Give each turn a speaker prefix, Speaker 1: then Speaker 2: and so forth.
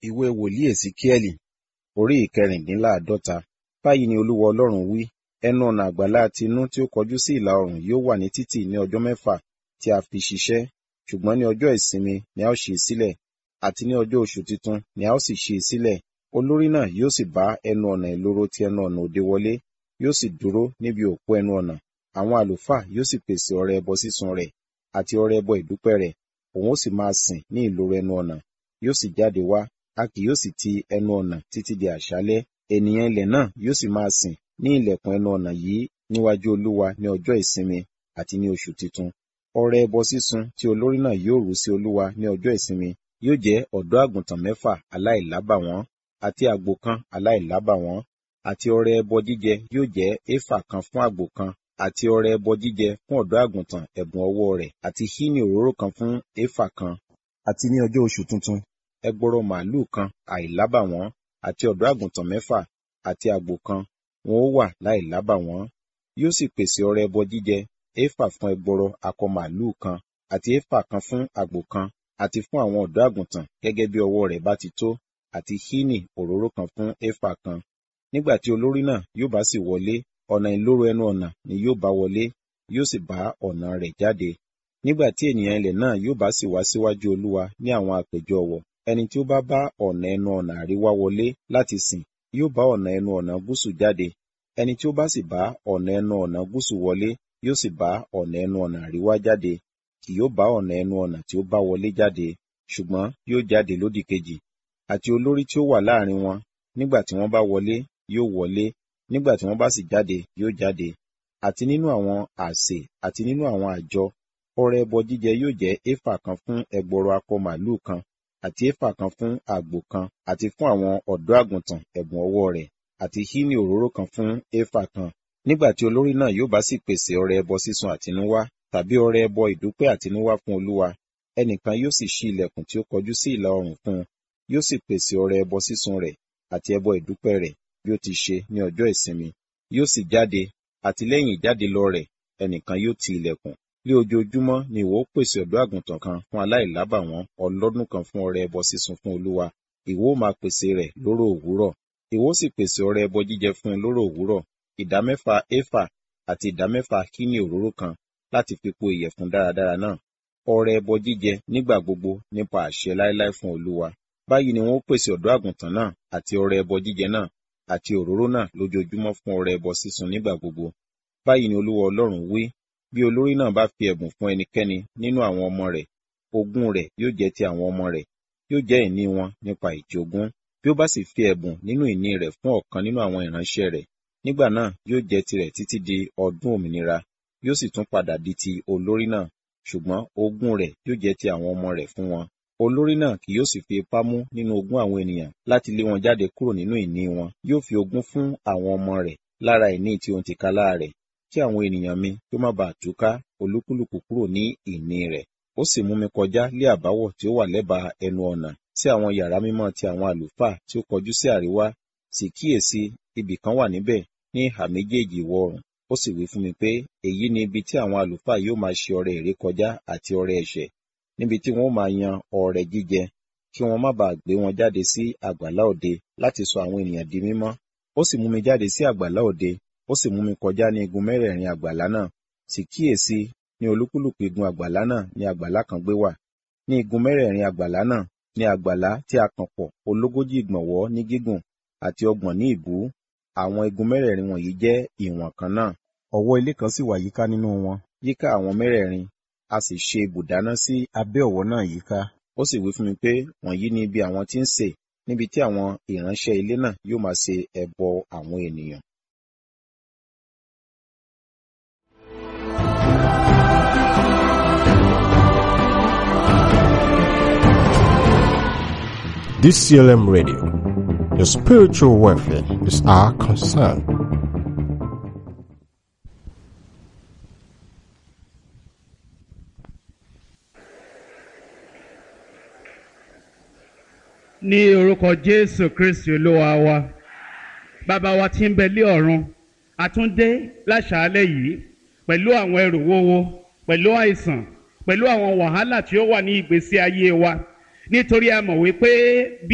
Speaker 1: ìwé wòlíì èsíkíẹ́lì orí ìkẹrìndínláàádọ́ta báyìí ni olúwa ọlọ́run wí ẹnu ọ̀nà àgbàlá tinú tí ó kọjú sí ìlà oòrùn yóò wà ní títì ní ọjọ́ mẹ́fà tí a fi ṣiṣẹ́ ṣùgbọ́n ní ọjọ́ ìsinmi ni a ó ṣí i sílẹ̀ àti ní ọjọ́ oṣù titun ni a ó sì ṣí i sílẹ̀ olórí náà yóò sì bá ẹnu ọ̀nà ìloro ti ẹnu ọ̀nà òde wọlé yóò sì dúró níbi òpó ẹnu ọ̀nà àwọn àlùfáà yóò sì pèsè ọrẹ ẹbọ sísun rẹ̀ àti ọrẹ ẹbọ ìdúpẹ́ rẹ̀ òun ó sì máa sìn ní ìloro ẹnu ọ̀nà yóò sì jáde wá a kì yóò sì ti ẹnu ọ̀nà títí di àṣálẹ́ ènìyàn ilẹ̀ náà yóò sì máa sìn ní ilẹ̀kùn ẹnu ọ̀nà yìí níwájú olúwa ní ọjọ́ ìsinmi àti ní oṣù titun ọrẹ ẹbọ sísun tí olórí náà yóò rú sí olúwa ní ọjọ́ ìsinmi yóò jẹ́ ọ̀dọ́ àgùntàn mẹ́fà aláìlábàwọ́n àti àgbò kan aláìlábàwọ́n àti ọrẹ ẹbọ jíjẹ yóò jẹ́ éfà kan fún àgbò kan àti ọrẹ ẹbọ jíjẹ fún ọ̀dọ́ àgùntàn ẹ̀bùn ọwọ́ rẹ̀ àti hínì òróró kan fún éfà kan àti ní ọjọ́ oṣù tuntun ẹgbọrọ màálùú kan àìlábàwọ́n àti ọ̀dọ́ àgùntàn mẹ́fà àti àgbò kan wọn ó wà láìlábàwọ́n yóò sì pèsè ọrẹ ẹbọ jíjẹ éfà fún ẹgbọrọ akọ màálùú kan àti éfà kan fún àgbò kan àti fún àwọn ọ̀dọ́ àgùntàn gẹ́gẹ́ bí ọwọ́ rẹ̀ bá ti tó àti hínì òróró kan fún éfà kan nígbà tí olórí náà yóò bá sì wọlé ọ̀nà ìloro ẹnu ọ̀nà ni yóò bá wọlé yóò sì bá ọ̀nà rẹ̀ jáde nígbà tí ènìyàn ilẹ̀ náà yóò bá sì wá síwájú olúwa ní àwọn àpèjọ ọ̀wọ̀ ẹni tí ó bá bá ọ̀nà ẹnu ọ̀nà àríwá wọlé láti sìn yóò bá ọ̀nà ẹnu ọ̀nà gúúsù jáde ẹni tí ó bá sì bá ọ̀nà ẹnu ọ̀nà gúúsù wọlé yóò sì bá ọ̀nà ẹnu ọ̀nà àríwá jáde kì yóò bá ọ̀nà ẹnu ọ̀nà tí ó bá wọlé jáde ṣùgbọ́n yóò jáde lódì kejì àti olórí tí ó wà láàrin wọn nígbà tí wọ́n bá wọlé yóò wọlé nígbà tí wọ́n bá sì jáde yóò jáde àti nínú àwọn àsè àti nínú àwọn àjọ ọrẹ ẹbọ jíjẹ yóò jẹ́ éfà kan fún ẹgbọrọ akọ màlúù kan àti éfà kan fún àgbò kan àti fún àwọn ọ̀dọ́ àgùntàn ẹ̀bùn ọwọ́ rẹ̀ àti hínì òróró kan fún éfà kan nígbà tí olórí náà yóò bá sì pèsè ọrẹ ẹbọ sísun àtinúwá tàbí ọrẹ ẹbọ ìdúpẹ́ àtinúwá fún olúwa ẹnìkan yóò sì ṣí ilẹ̀kùn tí ó kọjú sí ìlà oòrùn fún un yóò sì pèsè ọrẹ ẹbọ sísun rẹ̀ àti ẹbọ ìdúpẹ́ rẹ̀ bí ó ti ṣe ní ọjọ́ ìsinmi yóò sì jáde àti lẹ́yìn ìjáde lọ rẹ̀ ẹnìkan yóò ti ilẹ̀kùn ní ojoojúmọ́ ni ìwọ ó pèsè ọ̀dọ́ àgùntàn kan fún aláìlábàwọ́n ọlọ́dún kan fún ọrẹ ẹbọ sísun fún olúwa ìwọ ó máa pèsè rẹ̀ lóró òwúrọ̀ ìwọ ó sì pèsè ọrẹ ẹbọ jíjẹ fún un lóró òwúrọ̀ ìdá mẹ́fà éfà àti ìdá mẹ́fà kíní òróró kan láti fi po ìyẹ̀fun dáradára náà ọrẹ ẹbọ jíjẹ nígbà gbogbo nípa àṣẹ láéláé fún olúwa báyìí ni wọn ó pèsè ọ̀dọ́ àgùntàn náà àti ọrẹ ẹbọ jíjẹ náà àti òróró náà lójoojúmọ́ fún ọrẹ ẹbọ sísun nígbà gbogbo báyìí ni olúwa ọlọ́run wí bí olórí náà bá fi ẹ̀bùn fún ẹnikẹ́ni nínú àwọn ọmọ rẹ̀ ogún rẹ̀ yóò jẹ́ ti àwọn ọmọ rẹ̀ yóò jẹ́ ìní wọn nípa ìjogún bí ó bá sì fi ẹ̀bùn nínú ìní rẹ̀ fún ọ̀kan nínú àwọn ìránṣẹ́ rẹ̀ nígbà náà yóò jẹ́ tirẹ̀ títí di ọdún òmìnira yóò sì tún padà di ti olórí náà ṣùgbọ́n ogún rẹ̀ yóò jẹ́ ti àwọn ọmọ rẹ̀ fún wọn olórí náà kì yóò sì fi ipá mú nínú ogún àwọn ènìyàn láti lé wọn jáde kúrò nínú ìní wọn yóò fi ogún fún àwọn ọmọ rẹ̀ lára ìní tí òun ti kálá rẹ̀ kí àwọn ènìyàn mi kí ó má bàa túká olúkúlùkù kúrò ní ìní rẹ̀ ó sì mú mi kọjá lé àbáwọ̀ tí ó wà lẹ́bàá ẹnu ọ̀nà sí àwọn yàrá mímọ́ ti àwọn àlùfáà tí ó kọjú sí àríwá sì kíyèsí ibì kan wà níbẹ̀ ní ìhà méjèèjì ìwọ̀ oòrùn ó sì wí fún mi pé èyí ni ibi tí àwọn àlùfáà yóò máa ṣe ọrẹ ìrékọjá àti ọrẹ ẹ̀ṣẹ̀ níbi tí wọn ó máa yan ọrẹ jíjẹ kí wọn má bàa gbé wọn jáde sí àgbàlá òde láti sọ àwọn ènìyàn di mímọ́ ó sì mú mi jáde sí àgbàlá òde ó sì mú mi kọjá ní igun mẹ́rẹ̀ẹ̀rin àgbàlá náà sì kíyèsí ní olúkúlùkù igun àgbàlá náà ní àgbàlá kan gbé wà ní igun mẹ́rẹ̀ẹ̀rin àgbàlá náà ní àgbàlá tí a kàn pọ̀ ológójì ìgbọ̀nwọ́ ní gígùn àti ọgbọ̀n ní ìbú àwọn igun mẹ́rẹ̀ẹ̀rin wọ̀nyí jẹ́ ìwọ̀n kan náà ọ̀wọ́ ilé kan sì wà yíká nínú wọn yíká àwọn mẹ́rẹ̀ẹ̀rin a sì ṣe ibùdáná sí abẹ́ ọ̀wọ́ náà yíká ó sì wí fún mi pé wọ̀nyí ni ibi àwọn tí ń sè níbi tí àwọn ìránṣẹ́ ilé náà yóò máa ṣe ẹbọ àwọn ènìyàn
Speaker 2: DCLM Radio. Your spiritual welfare is our concern.
Speaker 3: ní orúkọ jésù kristi olúwa wa bàbá wa tí ń bẹ lé ọ̀run àtúndé láṣàálẹ̀ yìí pẹ̀lú àwọn ẹrù wúwo pẹ̀lú àìsàn pẹ̀lú àwọn wàhálà tí ó wà ní ìgbésí ayé wa nítorí a mọ̀ wípé bí